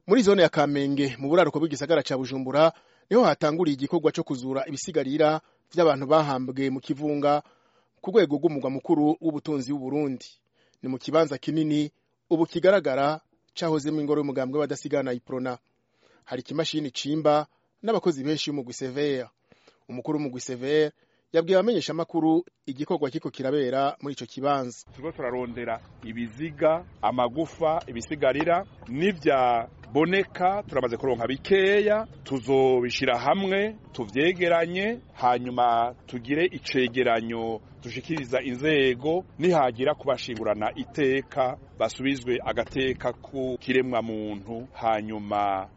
muri zone ya kamenge mu buraruko bw'igisagara ca bujumbura niho hatanguriye igikorwa co kuzura ibisigarira vy'abantu bahambwe mu kivunga ku rwego rw'umugwa mukuru w'ubutunzi w'uburundi ni mu kibanza kinini ubu kigaragara cahozemwo ingoro y'umugambwe w'abadasigana iprona hari ikimashini cimba n'abakozi benshi b'umugwi severe umukuru w'umugwi severe yabwiye abamenyesha amakuru igikorwa kiko kirabera muri ico kibanza turiko turarondera ibiziga amagufa ibisigarira n'ivyaboneka turamaze kuronka bikeya tuzobishira hamwe tuvyegeranye hanyuma tugire icegeranyo dushikiriza inzego nihagira kubashingurana iteka basubizwe agateka ku kiremwa muntu hanyuma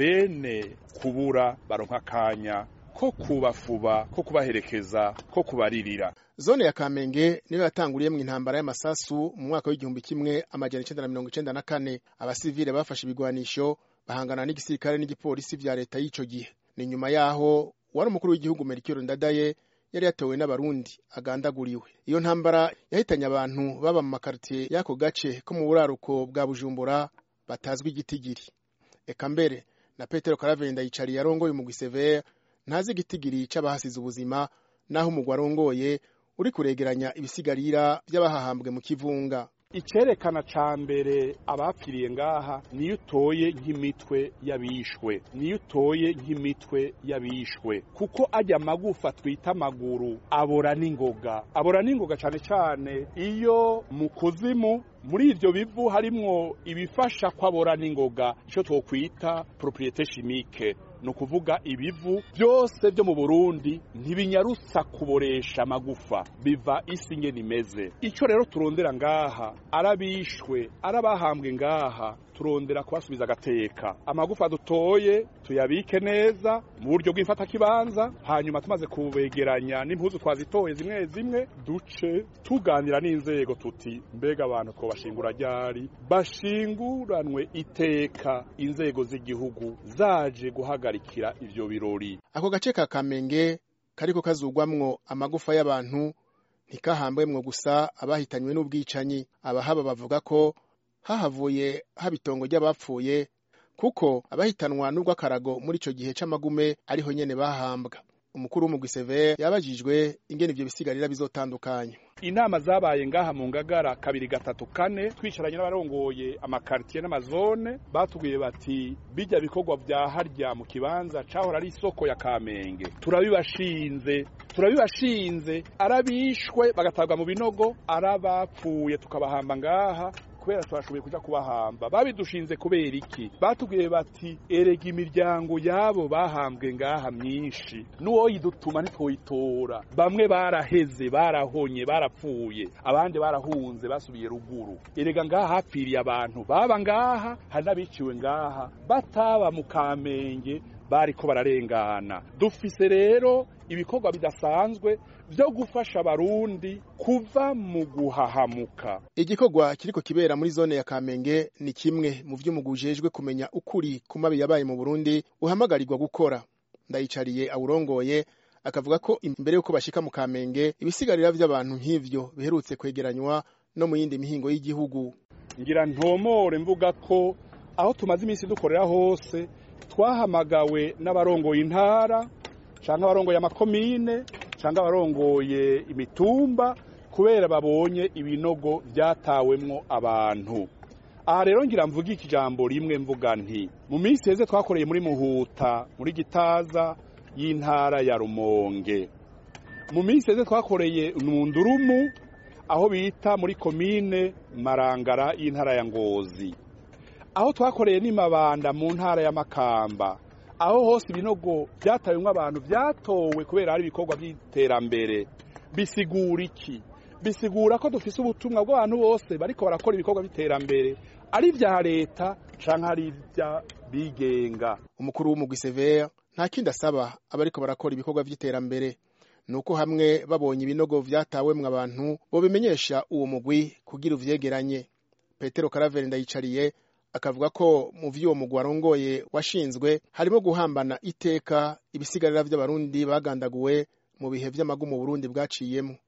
abene kubura baronka akanya ko kubafuba ko kubaherekeza ko kubaririra zone ya kamenge niyo yatanguriyemwo intambara y'amasasu mu mwaka w'igihumbi kimwe amajana icenda na mirongo icenda na kane abasivile bafashe ibigwanisho bahangana n'igisirikare n'igipolisi vya leta y'ico gihe ni nyuma yaho wari umukuru w'igihugu merikiro ndadaye yari yatowe n'abarundi agandaguriwe iyo ntambara yahitanye abantu baba mu makaritiye y'ako gace ko mu buraruko bwa bujumbura batazwi igitigiri eka mbere na petero karavenda yicariye arongoye umugwi severe ntazi igitigiri c'abahasize ubuzima naho umugwi arongoye uri kuregeranya ibisigarira vy'abahahambwe mu kivunga icerekana ca mbere abapfiriye ngaha niyo utoye nk'imitwe y'abishwe niyo utoye nk'imitwe y'abishwe kuko ajya amagufa twita amaguru abora n'ingoga abora n'ingoga cane cane iyo mu kuzimu muri ivyo bivu harimwo ibifasha kwabora n'ingoga ico twokwita propriete chimique ni ukuvuga ibivu byose byo mu burundi ntibinyarutsa kuboresha amagufa biva isi ngene imeze icyo rero turondera ngaha arabishwe arabahambwe ngaha turondera kubasubiza agateka amagufa dutoye tuyabike neza mu buryo bw'imfatakibanza hanyuma tumaze kubegeranya n'impuzu twazitoye zimwe zimwe duce tuganira n'inzego tuti mbega abantu twobashingura ryari bashinguranwe iteka inzego z'igihugu zaje guhagarikira ivyo birori ako gace ka kamenge kariko kazugwamwo amagufa y'abantu ntikahambwemwo gusa abahitanywe n'ubwicanyi abahaba bavuga ko hahavuye haba itongo ry'abapfuye kuko abahitanwa n'urw'akarago muri ico gihe c'amagume ariho nyene bahambwa umukuru w'umugwi severe yabajijwe ingene ivyo bisigarira bizotandukanywa inama zabaye ngaha mu ngagara kabiri gatatu kane twicaranye n'abarongoye amakaritiye n'amazone batubwiye bati bijya bikorwa vya harya mu kibanza cahora ari isoko ya kamenge turabibashinze turabibashinze arabishwe bagatabwa mu binogo arabapfuye tukabahamba ngaha kubera twashoboye kuja kubahamba babidushinze kubera iki batubwiye bati erega imiryango yabo bahambwe ngaha myinshi n'uwoyidutuma ntitwoyitora bamwe baraheze barahonye barapfuye abandi barahunze basubiye ruguru erega ngaha hapfiriye abantu baba ngaha hari n'abiciwe ngaha bataba mu kamenge bariko bararengana dufise rero ibikorwa bidasanzwe vyo gufasha abarundi kuva mu guhahamuka igikorwa kiriko kibera muri zone ya kamenge ni kimwe mu vy'umugwi ujejwe kumenya ukuri ku mabi yabaye mu burundi uhamagarirwa gukora ndayicariye awurongoye akavuga ko imbere y'uko bashika mu kamenge ibisigarira vy'abantu nk'ivyo biherutse kwegeranywa no mu yindi mihingo y'igihugu ngira ntomore mvuga ko aho tumaze iminsi dukorera hose twahamagawe n'abarongoye intara canke abarongoye amakomine canke abarongoye imitumba kubera babonye ibinogo vyatawemwo abantu aha rero ngira mvuga iki jambo rimwe mvuga nti mu minsi heze twakoreye muri muhuta muri gitaza y'intara ya rumonge mu minsi heze twakoreye mu ndurumu aho bita muri komine marangara y'intara ya ngozi aho twakoreye n'imabanda mu ntara ya makamba aho hose ibinogo byatawemwo abantu byatowe kubera ari ibikorwa by'iterambere bisigura iki bisigura ko dufise ubutumwa bw'abantu bose bariko barakora ibikorwa by'iterambere ari vya leta canke ari ivya bigenga umukuru w'umugwi severe nta kindi asaba abariko barakora ibikorwa vy'iterambere nuko hamwe babonye ibinogo vyatawemwo abantu bobimenyesha uwo mugwi kugira uvyegeranye petero karaveri ndayicariye akavuga ko mu vy'uwo mugwi warongoye washinzwe harimo guhambana iteka ibisigarira vy'abarundi bagandaguwe mu bihe vy'amagumu Burundi bwaciyemo